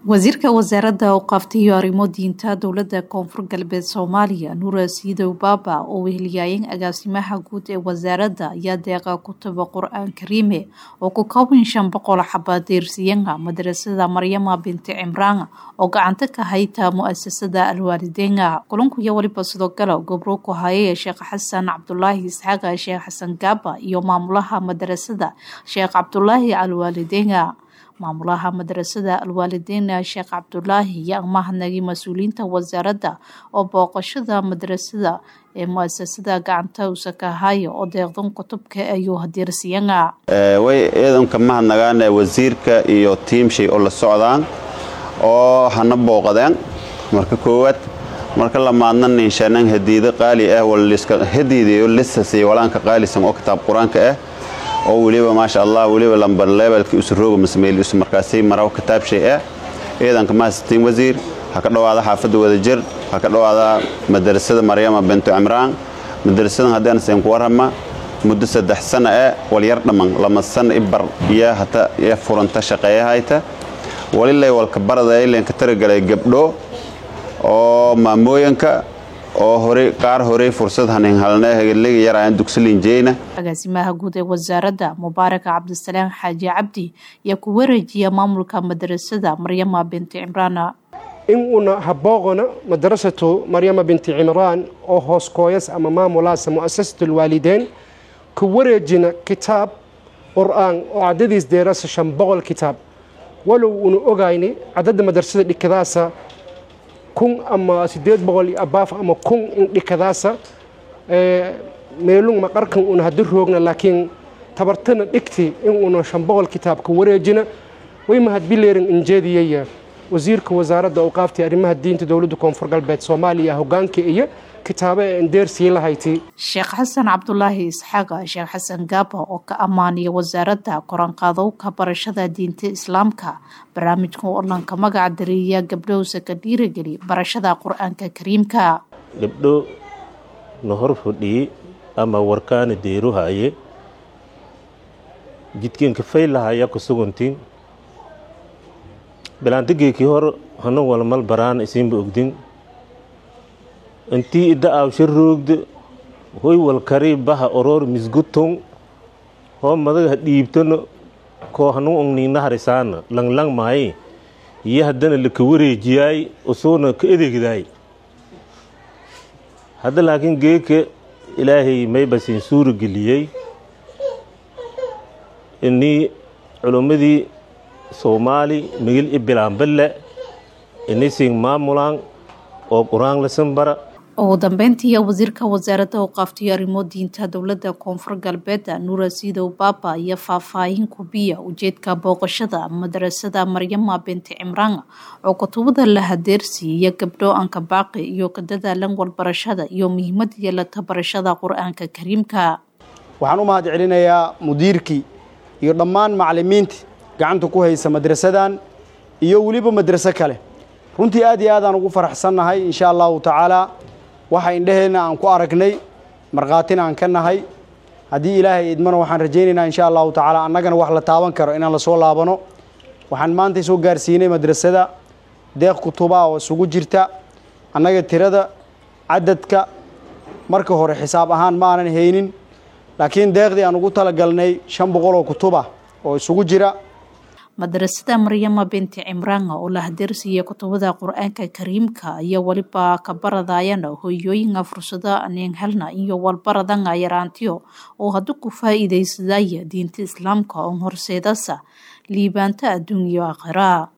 wasiirka wasaaradda awqaafta iyo arrimo diinta dowladda koonfur galbeed soomaaliya nuura siidow baaba oo weheliyaayeen agaasimaha guud ee wasaaradda ayaa deeqa kutaba qur-aan kariime oo ku kooban shan boqol xabaadeersiyaga madrasada maryama binti cimraan oo gacanta ka hayta mu-asasada alwaalideena kulankuiyo weliba sidoo kale gobro ku hayay sheekh xasan cabdulaahi isxaaqa sheekh xasan gaaba iyo maamulaha madrasada sheekh cabdulaahi alwaalideena maamulaha madrasada alwaalideena sheekh cabdulaahi iyo amahadnagay mas-uuliyiinta wasaaradda oo booqashada madrasada ee mu-asasada gacanta usakahayo oo deeqdan kutubka ayuu hadeersiyana way ciidanka mahadnagaane wasiirka iyo tiimshay oo la socdaan oo hana booqadeen marka koowaad marka lamaadna ninshanan hadiido qaali ah hadiidayo lisasiy walaanka qaalisan oo kitaab qur-aanka ah oo weliba maasha allah weliba lambar leebelka usrooga masmeyl isu markaasay maraw kitaab shay ah ciidanka mahadsatiin wasiir ha ka dhowaada xaafadda wadajir ha ka dhowaada madrasada maryama bintu cimraan madrasadan haddaan seen ku warrama muddo saddex sana ah walyar dhamman lama sana ibar iyo hata iyo furanta shaqeeyahayta walilay walka barada ilenka taragalay gabdho oo maamooyanka oo horey qaar horey fursad hanin halne hegeliga yaraan dugsilinjeyna agaasimaha guud ee wasaaradda mubaaraka cabdisalaam xaaji cabdi ayaa ku wareejiya maamulka madrasada maryama binti cimraana in uuna habooqona madrasatu maryama binti cimraan oo hoos kooyas ama maamulaasa mu'asasatu lwaalideen ku wareejina kitaab qur-aan oo cadadiis deerasa shan boqol kitaab walow uuna ogayni cadadda madrasada dhikadaasa kun ama sideed boqol iyo abaaf ama kun in dhikadaasa meelung maqarkan una hadi roogna laakiin tabartana dhigti in una shan boqol kitaabka wareejina way mahadbileerin injeediyaya wasiirka wasaaradda awqaafta arrimaha diinta dowladda koonfur galbeed soomaaliya hogaanka iyo kitaabo ee endeersii lahayti sheekh xasan cabdulaahi isxaaqa sheekh xasan gaaba oo ka ammaaniya wasaaradda koranqaadowka barashada diinta islaamka barnaamijka odhanka magaca dareeya gabdhowsa ka dhiirageli barashada qur-aanka kariimka gabdho na hor fadhiye ama warkaana deeruhaye jidkeenka faylahaya ku suguntin bilaantigeekii hor hana walmal baraan isinba ogdin intii idda aawsha roogda hoy walkari baha oroor misguton hoo madaga dhiibtano koo hanu ongniina harisaana langlang maaye iyo haddana laka wareejiyaay usuuna ka edegdaay hadda laakiin geeka ilaahay maybasin suura geliyey inii culummadii soomaali migil i bilaanballe inisin maamulaan oo qur-aan lasan bara ugu dambeyntii wasiirka wasaaradda awqaaftiyo arrimo diinta dowladda koonfur galbeed nuura siidow baaba iyo faahfaahin kubiya ujeedka booqashada madrasada maryama binti cimraan oo kutubada la hadeersiiya gabdho anka baaqi iyo ka dadaalan warbarashada iyo muhiimad yeelata barashada qur-aanka kariimka waxaan u mahad celinayaa mudiirkii iyo dhammaan macalimiintii gacanta ku haysa madrasadan iyo weliba madraso kale runtii aad iyo aadaan ugu faraxsannahay insha allahu tacaalaa waxa indheheenna aan ku aragnay markhaatina aan ka nahay haddii ilaahay idmana waxaan rajaynaynaa insha allahu tacaala annagana wax la taaban karo inaan lasoo laabano waxaan maanta soo gaarsiinay madrasada deeq kutubaa oo isugu jirta annaga tirada cadadka marka hore xisaab ahaan ma aanan haynin laakiin deeqdii aan ugu talagalnay shan boqol oo kutubah oo isugu jira madrasada maryama binti cimraan oo la hadeersiiya kutubada qur-aanka kariimka iyo weliba ka baradayana hoyooyinka fursado aneen helna iyo walbaradanga yaraantiyo oo hadda ku faa'iidaysadaya diinta islaamka oo horseedasa liibaanta adduun iyo aakhira